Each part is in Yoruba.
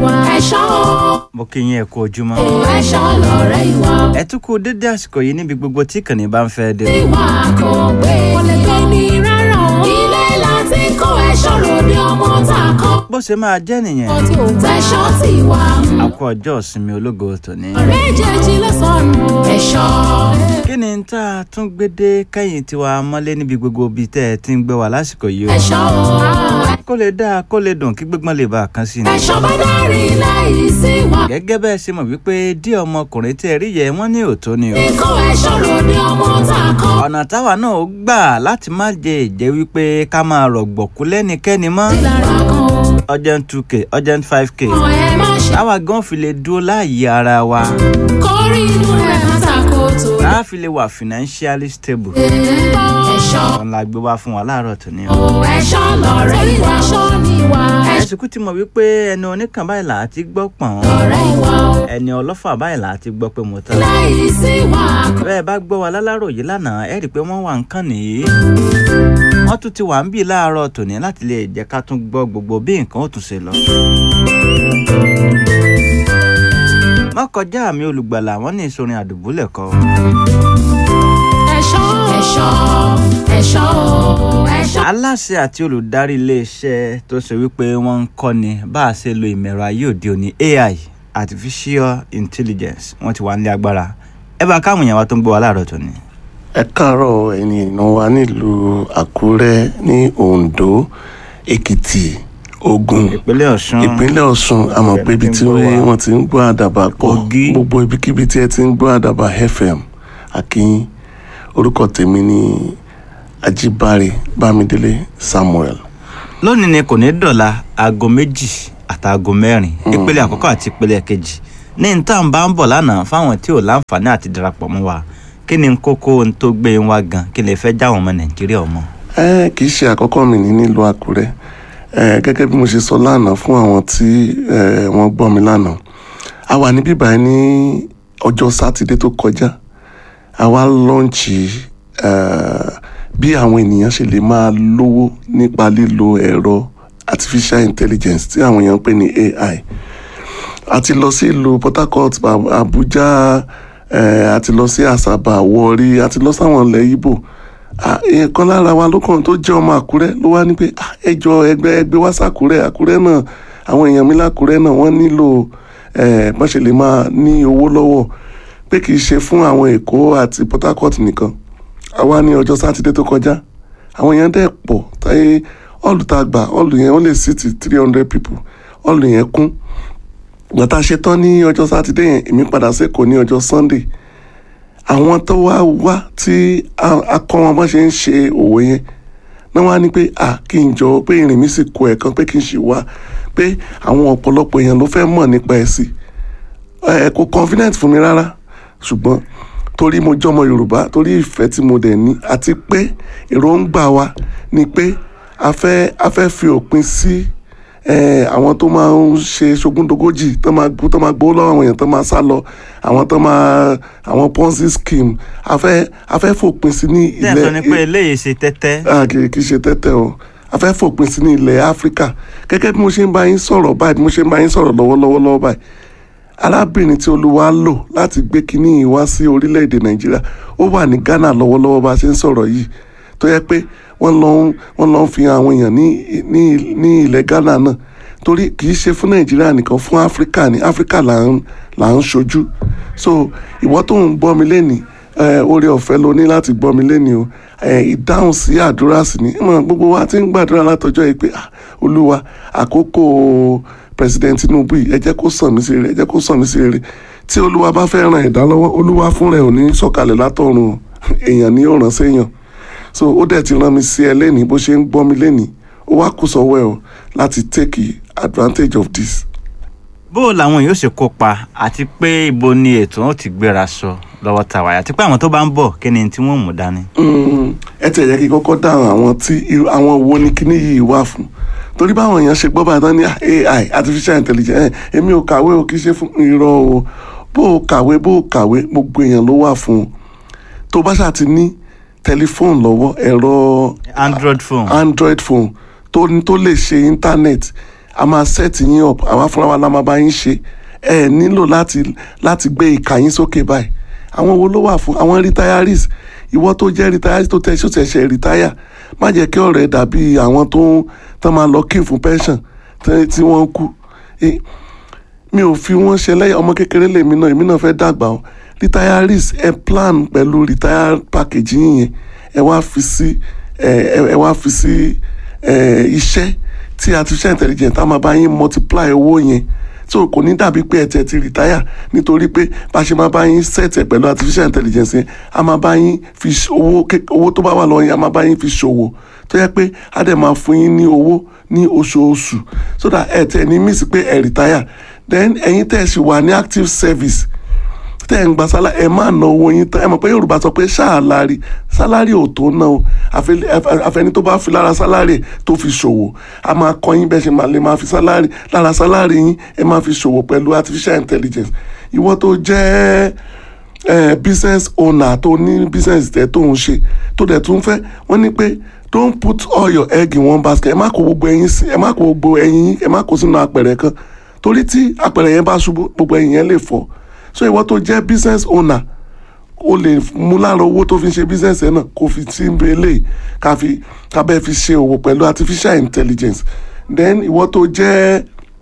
ìwà. ẹ̀ṣọ́ o. mo kí yín ẹ kú ojúmọ́. ẹ̀ṣọ́ lọ̀rẹ́ ìwà. ẹ tún kú dédé àsìkò yìí níbi gbogbo tí ìkànnì bá ń fẹ́ dé. ìwà kò gbé. kò lè gbé ní rárá o. ilé láti kó ẹ̀ṣọ́ ròde ọmọ tá a kọ́. bó ṣe máa jẹ́ nìyẹn tí ò tẹ̀ṣọ́ ti wà. a kú ọjọ́ ìsinmi ológo tòní. méjèèjì ló sọnù. ẹ̀ṣọ́. kí ni tá a tún gbé dé kẹ́yìn tiwa mọ́lé níbi gbogbo ibi tẹ́ ẹ ti ń gbé wa lásìkò yìí o. ẹ̀ṣọ́ o. kó lè dáa kó lè dùn kí gbígbọ́n lè bá a kan sí ni. ẹ̀ṣọ́ bá dárí láì sí wà. gẹ́gẹ́ bẹ́ẹ̀ ṣe mọ̀ wípé díẹ̀ ọmọkùnrin tí ẹ rí yẹ wọ́n ní òótọ́ ni o. kó ẹ̀ṣọ́ ròde ọmọ tá a kọ́. ọ̀nà táwa náà ó gbà láti má jẹ ìjẹ́ wípé ká máa rọ̀gbọ̀kú lẹ́nikẹ́ni mọ́. lára kan o. urgent two k urgent five k ọ̀ ẹ má ṣe. táwa gan fi lè dúró láàyè ara wa kórì inú rẹ̀ má takòtò. tá a fi lè wà financially stable. ẹ̀ṣọ́. òun la gbé wá fún wa láàárọ̀ tòní o. o ẹ̀ṣọ́ lọ̀rẹ́ ìwà. ẹ̀ṣọ́ ni ìwà. ẹ̀sìnkú ti mọ̀ wípé ẹni oníkan báyìí là á ti gbọ́ pọ̀n ọ̀rẹ́ ìwà o. ẹni ọlọ́fà báyìí là á ti gbọ́ pé mo tán. láì sí wà. bẹ́ẹ̀ bá gbọ́ wa láláròyé lánàá ẹ rí i pé wọ́n wà nǹkan nìyí. wọ́n tún ti wà ń bì láàárọ̀ tòní láti lè jẹ́ ká tún gbọ́ gbogbo bí nǹkan ó tún ṣe lọ. mọ́kọjá mi olùgbàlà wọ́n ní ìsorin àdùbúlẹ̀ kọ́. ẹ̀ṣọ́. ẹ̀ṣọ́. ẹ̀ṣọ́ o. ẹ̀ṣọ́. aláṣẹ àti olùdarí iléeṣẹ́ tó ṣe wípé wọ́n ń kọ́ni bá a ṣe lo ìmọ̀ ẹ̀rọ ayé òde òní ai artificial intelligence wọ́n ti wà nílé agbára ẹ bá káwọn èèyàn wa tó ń gbọ́ wa láàárọ̀ tòní. ẹ káàárọ̀ ẹ̀yin èèyàn wa nílùú àkúrẹ́ ní oǹdó èkìtì ògùn ìpínlẹ̀ ọ̀ṣun ìpínlẹ̀ ọ̀ṣun a mọ̀ pé ibi tí wọ́n ti ń gbọ́ àdàbà pọ̀ Kogi. gbogbo ibikíbi tí ẹ ti ń gbọ́ àdàbà fm akínyìn orúkọ tèmi ní ajíbáre bámidélé samuel lónìí ni kò ní dọ̀la aago méjì àtàago mẹ́rin ìpele àkọ́kọ́ àti ìpele kejì ní n tá à ń bá ń bọ̀ lánàá fáwọn tí ò láǹfààní àti darapọ̀ mọ́ wa kí ni kókó ohun tó gbé ń wá gan kí lè fẹ́ jáwọn ọmọ nàìjíríà ọmọ. ẹ kì í ṣe àkọ́kọ́ mi ní nílùú àkúrẹ́ ẹ gẹ́gẹ́ bí mo ṣe sọ lánàá fún àwọn tí ẹ wọ́n gbọ́ mi lánàá a wà níbí báyìí ní ọjọ́ sátidé tó kọjá a wá lọ́ǹchì ẹ bí àwọn ènìyàn ṣe lè máa lówó nípa lílo ẹ̀rọ artificial intelligence tí àwọn èèyàn ń pè ní ai a ti lọ sí ìlú port harcourt Ab- abuja eh, a ti lọ sí asaba warri a ti lọ sáwọn ilẹ̀ ibo Ah, èèyàn kan lára wa lókàn tó jẹ́ ọmọ àkúrẹ́ ló wá ní pé "Ah, ẹ jọ ẹgbẹ́ ẹgbẹ́ wá sàkúrẹ́ àkúrẹ́ náà àwọn èèyàn mi lákúrẹ́ náà wọ́n nílò eh, bọ́n ṣe lè máa ní owó lọ́wọ́ pé kì í ṣe fún àwọn èkó àti port harcourt nìkan àwa ní ọjọ́ sátidé tó kọjá àwọn èèyàn dẹ̀ pọ̀ táyé ọ̀lù tá a gbà ọ̀lù yẹn ó lè sí ti three hundred people ọ̀lù yẹn kún gbàtà ṣe tán ní ọjọ́ sátidé yẹn èmi padà sẹ́kọ̀ọ́ ní ọjọ́ sunday àwọn tó wá wá tí a a kọ́ wọn bá ṣe ń ṣe òwò yẹn náà wá ní pé à kí n jọ pé ìrìn mi sì kó ẹ̀kan pé kí n ṣì wá pé àwọn ọ̀pọ̀lọpọ̀ èèyàn ló fẹ́ mọ̀ nípa ẹ̀ sí ẹ kò confident fún mi rárá ṣùgbọ́n torí mo jọmọ yorùbá torí ìfẹ́ tí mo dẹ̀ ní àti pé èròǹgbà wa ni pé a fẹ́ a fẹ́ fi òpin sí eh, àwọn tó máa ń ṣe ṣogúndogójì tó máa gbó tó máa gbó lọ́wọ́ àwọn èèyàn tó máa sá lọ àwọn tó máa àwọn ponzi scheme a fẹ́ a fẹ́ fòpin sí ní tí ẹ̀ sọ ni pé eléyìí ṣe tẹ́tẹ́ Ah, kì kì í ṣe tẹ́tẹ́ o a fẹ́ fòpin sí ní ilẹ̀ áfíríkà gẹ́gẹ́ bí mo ṣe ń bá yín sọ̀rọ̀ báyìí bí mo ṣe ń bá yín sọ̀rọ̀ lọ́wọ́lọ́wọ́ lọ́wọ́ báyìí arábìnrin tí olúwa lò láti gbé kinní yìí wá sí orílẹ̀-èdè nàìjíríà ó wà ní ghana lọ́wọ́lọ́wọ́ bá a ṣe ń sọ̀rọ̀ yìí tó yẹ pé wọ́n lọ ń wọ́n lọ ń fi àwọn èèyàn ní ní ní ilẹ̀ ghana náà torí kì í ṣe fún nàìjíríà nìkan fún áfíríkà ní áfíríkà là ń là ń ṣojú so ìwọ tó ń gbọ́ mi lẹ́nìí eh, oore ọ̀fẹ́ ló ní láti gbọ́ mi lẹ́nìí o eh, ìdáhùn sí àdúrà sí ni ìmọ̀ gbogbo wa ti ń gbàdúrà látọjọ́ yìí pé ah, olúwa àkókò president tinubu yìí ẹ jẹ́ kó sàn mí sí rere ẹ jẹ́ kó sàn mí sí rere tí olúwa bá fẹ́ ran ẹ̀dá lọ́wọ́ olúwa fún rẹ̀ ò ní sọ̀kalẹ̀ látọ̀run o. èèyàn ní ó ràn séèyàn so ó dẹ̀ ti rán mi sí ẹ lẹ́nìí bó ṣe ń gbọ́ mi lẹ́nìí ó wá kù sọ́wọ́ ẹ o láti take advantage of this. bó o làwọn yóò ṣe kópa àti pé ibo ni ètò wọn ti gbéra sọ lọ́wọ́ tàwa àti pé àwọn tó bá ń bọ̀ kí ni tí wọ́n mú dání. Mm, ẹ tẹ̀ yẹ kí kọ́kọ́ dáhùn àwọn tí irú- àwọn wo ni kíní yìí wà fún torí báwọn èèyàn ṣe gbọ́ báyìí tán ní ai artificial intelligence ẹ̀ èmi ò kàwé o kì í ṣe fún irọ́ o bó o kàwé bó o kàwé gbogbo èèyàn ló wà fún un tó bá ṣáà ti ní tẹlifóònù lọ́wọ́ ẹ̀rọ android phone android phone tó tó lè ṣe internet a máa set yín up àwa fúnra wa la máa bá yín ṣe ẹ nílò láti láti gbé ìka yín sókè báyìí àwọn wo ló wà fún àwọn retirees ìwọ tó jẹ́ retirees tó tẹ̀ ṣó ṣẹ̀ṣẹ̀ retire má jẹ́ kí ọ̀rẹ́ dàbí àwọn tó ń tán máa lọ kí fún pension tí tí wọ́n kú Eh, mi ò fi wọ́n ṣe lẹ́yìn ọmọ kékeré lèmi náà èmi náà fẹ́ dàgbà o retirees ẹ plan pẹ̀lú retire package yín yẹn ẹ wá fi sí ẹ ẹ- ẹ wá fi sí ẹ iṣẹ́ tí artificial intelligence á máa bá yín multiply owó yẹn so kò ní dàbí pé ẹ tẹ̀ ti retire nítorí pé bá ṣe máa bá yín set ẹ pẹ̀lú artificial intelligence yẹn á máa bá yín fi ṣ- owó ké- owó tó bá wà lọ́wọ́ yẹn á máa bá yín fi ṣòwò tó yẹ pé á dẹ̀ máa fún yín ní owó ní oṣooṣù so that ẹ tẹ̀ ní miss pé ẹ retire then ẹ̀yin tẹ̀ ṣì wà ní active service tẹ́ ẹ̀ ń gba sálárì ẹ máa ná owó yín tán ẹ mọ̀ pé yorùbá sọ pé ṣáàlárì sálárì ò tó ná o àfẹ- àfẹ- àfẹni tó bá fi lára sálárì tó fi ṣòwò a máa kọ́ yín bẹ́ẹ̀ ṣe máa lè máa fi sálárì lára sálárì yín ẹ máa fi ṣòwò pẹ̀lú artificial intelligence ìwọ tó jẹ́ eh, business owner tó ní business tẹ tó ń ṣe tó dẹ̀ tún fẹ́ wọ́n ní pé don't put all your egg in one basket ẹ má kó gbogbo ẹyin sí ẹ má kó gbogbo ẹyin yín ẹ má kó sínú apẹ̀rẹ̀ kan torí tí apẹ̀rẹ̀ yẹn bá ṣubú gbogbo ẹyin yẹn lè fọ́ so ìwọ tó jẹ́ business owner o lè mú lára owó tó fi ń ṣe business ẹ náà kó fi tí ń bẹ eléyìí ká fi ká bẹ́ẹ̀ fi ṣe òwò pẹ̀lú artificial intelligence then ìwọ tó jẹ́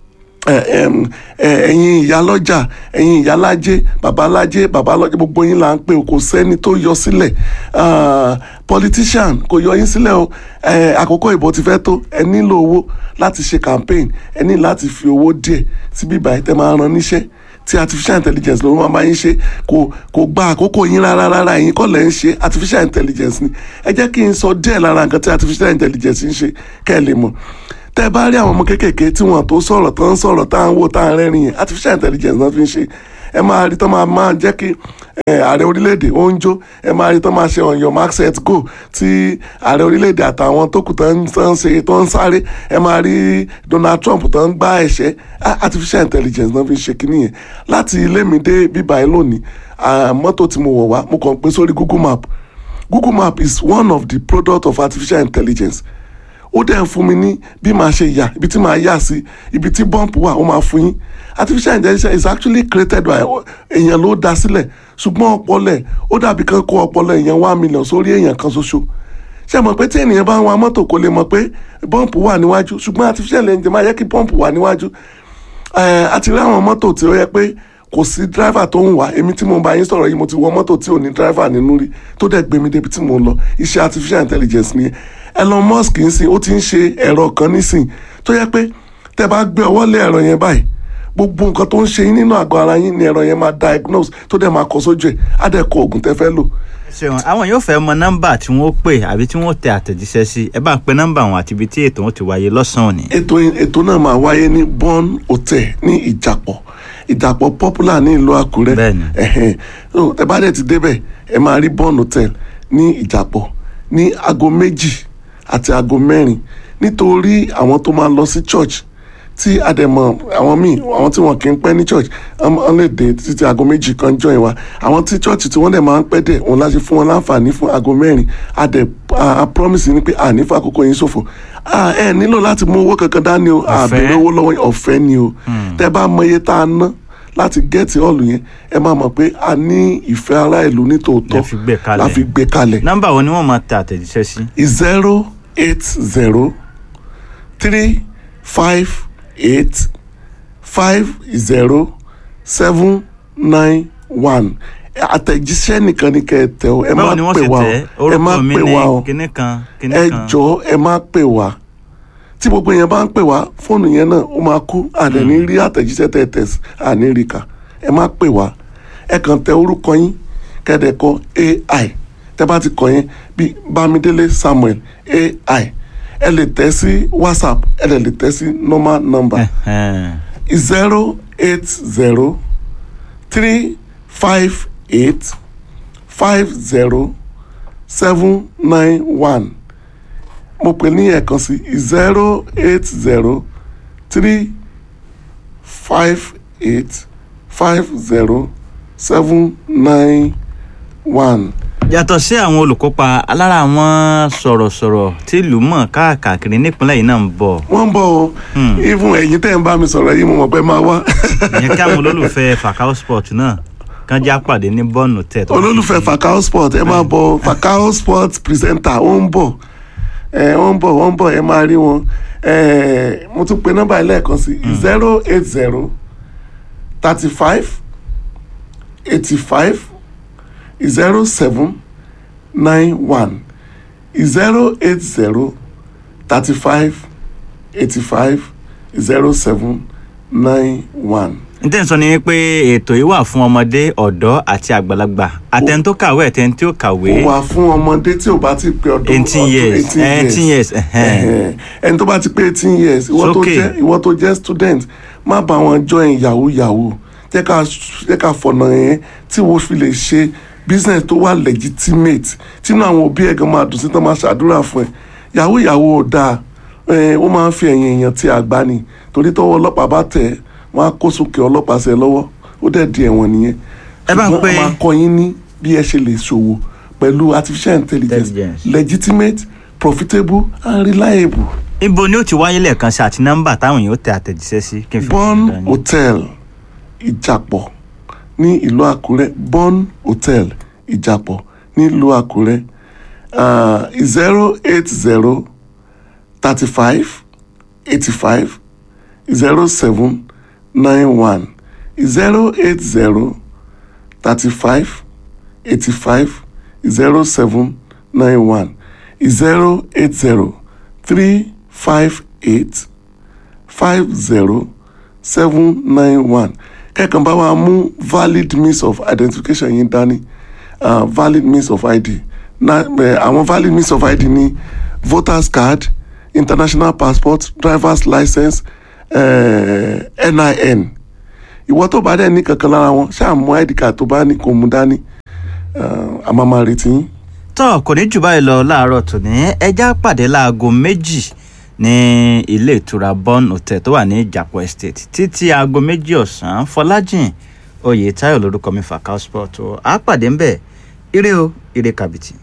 ẹ- ẹm, ẹ- ẹ̀yin ìyálọ́jà ẹ̀yin ìyálájé babalájé babalọ́jà gbogbo yín là ń pè o kò sẹ́ni tó yọ sílẹ̀ Ah, politician kò yọ yín sílẹ̀ o ẹ, àkókò ìbò ti fẹ́ tó ẹ nílò owó láti ṣe campaign ẹ ní láti fi owó díẹ̀ síbí ìbàyẹ̀ tẹ́ máa ran níṣẹ́ tí artificial intelligence ló máa bá yín ṣe kò kò gba àkókò yín rárá rárá ẹ̀yin kọ́ lẹ̀ ń ṣe artificial intelligence ni ẹ jẹ́ kí n sọ díẹ̀ lára nǹkan tí artificial intelligence ń ṣe kẹ́ ẹ lè mọ̀ tẹ́ ẹ bá rí àwọn ọmọ kéékèèké tí wọ́n tó sọ̀rọ̀ tó ń sọ̀rọ̀ tá à ń wò tá à ń rẹ́rìn yẹn artificial intelligence náà fi ń ṣe ẹ máa rí tó máa máa jẹ́ kí ẹ, ààrẹ orílẹ̀-èdè ó ń jó ẹ máa rí tó máa ṣe on your mark set go tí ààrẹ orílẹ̀-èdè àtàwọn tó kù tó ń tó ń ṣe tó ń sáré ẹ máa rí Donald Trump tó ń gbá ẹ̀ṣẹ́ Ah, artificial intelligence náà fi ń ṣe kíní yẹn láti ilé mi dé bíbá ẹ lónìí ah, mọ́tò tí mo wọ̀ wá mo kàn pé sórí Google Map Google Map is one of the product of artificial intelligence ó dẹ̀ ń fún mi ní bí màá ṣe yà ibi tí màá yà sí ibi tí bump wà ó máa fún yín artificial intelligence is actually created by èèyàn ló dá sílẹ̀ ṣùgbọ́n ọpọlọ ẹ̀ ó dàbí kan kó ọpọlọ èèyàn one million sórí èèyàn kan ṣoṣo ṣé mọ̀ pé tí ènìyàn bá ń wa mọ́tò kò lè mọ̀ pé bump wà níwájú ṣùgbọ́n artificial intelligence máa yẹ kí bump wà níwájú Eh, a ti rí àwọn mọ́tò tí ó yẹ pé kò sí driver tó ń wà èmi tí mo bá yín sọ̀rọ̀ yìí mo ti wọ mọ́tò tí ò ní driver nínú rí tó dẹ̀ gbé mi débi tí mo ń lọ iṣẹ́ artificial intelligence ni Elon Musk ń sìn ó ti ń ṣe ẹ̀rọ kan nísìn tó yẹ pé tẹ́ bá gbé ọwọ́ lé ẹ̀rọ yẹn báyìí gbogbo nǹkan tó ń ṣe yín nínú àgọ́ ara yín ni ẹ̀rọ yẹn máa diagnose tó dẹ̀ máa kọ sójú ẹ̀ á dẹ̀ kọ oògùn tẹ́ fẹ́ lò ṣeun àwọn yóò fẹ́ mọ nọ́mbà tí wọ́n pè àbí tí wọ́n tẹ àtẹ̀jíṣẹ́ sí ẹ bá ń pe nọ́mbà wọn àti ibi tí ètò wọn ti wáyé lọ́sàn-án òní. ètò ètò náà máa wáyé ní Born Hotel ní Ìjàpọ̀ Ìjàpọ̀ popular ní ìlú Àkúrẹ́ Bẹ́ẹ̀ni. ẹ̀hẹ̀n. So, tẹ́ bá dẹ̀ ti débẹ̀ ẹ máa rí Born Hotel ní Ìjàpọ̀ ní aago méjì àti aago mẹ́rin nítorí àwọn tó máa lọ sí church tí àdẹ̀mọ̀ àwọn míì àwọn tí wọn kì í pẹ́ ní church wọ́n wọ́n lè dé títí aago méjì kan join wa àwọn tí church tí wọ́n dẹ̀ máa ń pẹ́ dẹ̀ òun láti fún wọn láǹfààní fún aago mẹ́rin àdẹ̀ a promise ni pé àní fún àkókò yín ṣòfò Ah, ẹ nílò láti mú owó kankan dání o Ọ̀fẹ́. àbẹ̀rẹ̀ owó lọ́wọ́ yín, ọ̀fẹ́ ni o tẹ́ bá mọ iye tá a ná láti gẹ́ẹ̀tì ọ̀lù yẹn ẹ máa mọ̀ pé a ní ìfẹ́ ará ìlú nítòótọ́ La fi gbé kalẹ̀. la fi gbé kalẹ̀ nọ́mbà wo ni wọ́n máa tẹ àtẹ̀jíṣẹ́ sí. zero eight zero three five eight five zero seven nine one àtẹ̀jíṣẹ́ nìkan ni kẹ́ ẹ tẹ o ẹ má báwo ni wọ́n pè ṣe wá tẹ o ẹ má orúkọ mi pè ní wá o kinní kan kinní ẹ kan. jọ̀ọ́ ẹ má pè wá tí gbogbo yẹn bá ń pè wá fóònù yẹn náà ó máa kú àdẹ̀ní rí àtẹ̀jíṣẹ́ tẹ̀ tẹ̀ sí àní rí kà ẹ má pè wá ẹ kàn tẹ orúkọ yín kẹ́dẹ̀ kọ ai tẹ bá ti kọ yẹn bí Bámidélé Samuel ai ẹ lè tẹ sí WhatsApp ẹ lè lè tẹ sí normal number Ẹ̀hẹ̀n. zero eight zero three five eight five zero seven nine one mo pè ní ẹ̀kan sí zero eight zero three five eight five zero seven nine one yàtọ̀ sí àwọn olùkópa alára àwọn sọ̀rọ̀sọ̀rọ̀ tí ìlú mọ̀ káàkiri nípínlẹ̀ yìí náà ń bọ̀ wọ́n ń bọ̀ o even ẹ̀yin tẹ́ ń bá mi sọ̀rọ̀ yìí mo mọ̀ pé máa wá ìyẹn kí àwọn olólùfẹ́ Fakao Sport náà kàn já pàdé ní bọ́ọ̀nù tẹ̀ tó olólùfẹ́ Fakao Sport ẹ máa bọ̀ Fakao Sport presenter ó ń bọ̀ ẹ ó ń bọ̀ ó ń bọ̀ ẹ máa rí wọn ẹ mo tún pe nọ́mbà yìí lẹ́ẹ̀kan sí zero eight zero thirty five eighty five zero seven nine one zero eight zero thirty five eighty five zero seven nine one. n tẹ́ ń sọ ni pé ètò yìí wà fún ọmọdé ọ̀dọ́ àti àgbàlagbà àtẹni tó kàwé àtẹni tí ó kàwé ó wà fún ọmọdé tí ò bá ti pé ọdún eighteen ọdún years 18 eighteen years ẹ̀hẹ́n. Ẹ̀hẹ́n. ẹni tó bá ti pé eighteen years ìwọ tó Sókè. jẹ́ ìwọ tó jẹ́ student má bá wọn join yahoo yahoo jẹ́ ká jẹ́ ká fọ̀nà yẹn tí wọ́n fi lè ṣe business tó wà legitimate tínú àwọn òbí ẹ̀ gan máa dùn sí tán máa ṣàdúrà fún ẹ yahoo yahoo ò dáa ẹ ó máa ń fi ẹ̀yìn èèyàn tí àgbá ni torí tọ́wọ́ ọlọ́pàá bá tẹ̀ ẹ́ wọ́n á kó sókè ọlọ́pàá sí ẹ lọ́wọ́ ó dẹ̀ di ẹ̀wọ̀n nìyẹn Ẹ bá ń ṣùgbọ́n pè- a máa kọ́ yín ní bí ẹ ṣe lè ṣòwò pẹ̀lú artificial intelligence Intelligence. legitimate profitable and reliable. ibo ni ó ti wáyé lẹ́ẹ̀kan sí àti nọ́mbà táwọn èèyàn ó tẹ àtẹ̀jíṣẹ́ sí kí n fi Born dání. Hotel Ìjàpọ̀ ní ìlú Àkúrẹ́ Born Hotel Ìjàpọ̀ ní ìlú Àkúrẹ́ zero eight zero thirty five eighty five zero seven nine one zero eight zero thirty five eighty five zero seven nine one zero eight zero three five eight five zero seven nine one kẹ́kàn bá wa mú valid means of identification yín dání uh, valid means of id na eh, àwọn valid means of id ní voters card international passport drivers license eh, nin ìwọ tó bá dẹ̀ ní kankan lára wọn ṣáà mú id card tó bá ní kó mú dání uh, a máa máa retí yín. tọ́ kò ní jù báyìí lọ láàárọ̀ tòní ẹja pàdé láago méjì ní ilé ìtura Born Hotel tó wà ní Ìjàpọ̀ Estate títí aago méjì ọ̀sán Fọlájìn Oyètáyọ̀ lórúkọ mi Fakao Sport o á pàdé ń bẹ̀ ire o ire kàbìtì.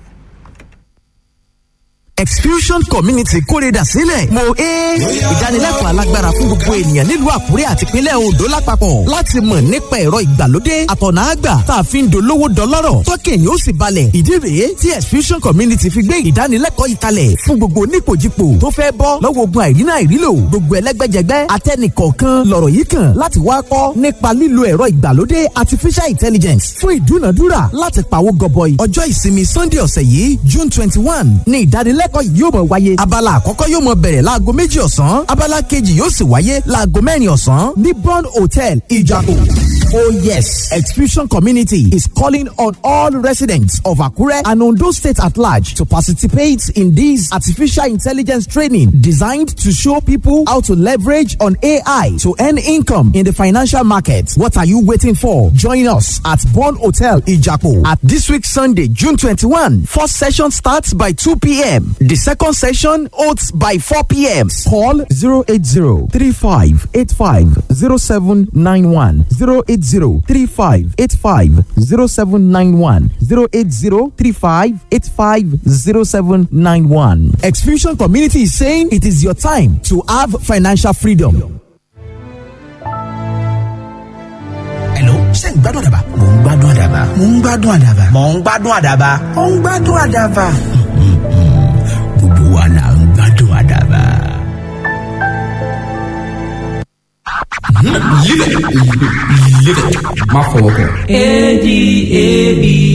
Exfusion Community kórèdà sílẹ̀. Mo é ìdánilẹ́kọ̀ọ́ alágbára fún gbogbo ènìyàn nílùú Àkúrẹ́ àti ìpínlẹ̀ Oǹdó lápapọ̀ láti mọ̀ nípa ẹ̀rọ ìgbàlódé àtọ̀nà àgbà tá a fi ń dolówó dọlọ́rọ̀ tọ́kẹ̀ yóò sì balẹ̀. Ìdí rèé tí Exfusion Community fi gbé ìdánilẹ́kọ̀ọ́ yìí kalẹ̀ fún gbogbo onípòjìpò tó fẹ́ bọ́ lọ́wọ́ ogun àìrínà àìrílò gbogbo ẹlẹ́gbẹ́jẹgbẹ́ atẹ́nìkọ̀ọ̀kan lọ̀rọ̀ yìí kàn láti wá kọ́ nípa lílo ẹ̀rọ ìgbàlódé artificial intelligence fún ìdúnàdúrà láti pawó gọbọi. Ọjọ́ ìsinmi Sunday ọ̀sẹ̀ yìí June twenty one ní ìdánilẹ́kọ̀ọ́ yìí yóò mọ̀ wáyé. Abala àkọ́kọ́ yóò mọ̀ bẹ̀rẹ̀ láago méjì ọ̀sán. Abala kejì yóò sì wáyé láago mẹ́rin ọ̀sán ní Bond Hotel Ìjàpọ̀. Oh yes, Exfusion Community is calling on all residents of Akure and Ondo State at large to participate in this artificial intelligence training designed to show people how to leverage on AI to earn income in the financial market. What are you waiting for? Join us at Bond Hotel Ijapo at this week Sunday, June 21. First session starts by 2 p.m. The second session holds by 4 p.m. Call 080 35 85 0791 080 35 85 0791 080 35 85 0791. Exfusion Community is saying it is your time to have financial freedom. Hello, ṣé ń gbádùn àdàbà? Mò ń gbádùn àdàbà. Mò ń gbádùn àdàbà. Mò ń gbádùn àdàbà. Mò ń gbádùn àdàbà. Gbogbo wa là ń gbádùn àdàbà. Live it. Live it. Má fọwọ́ kàn. A D A B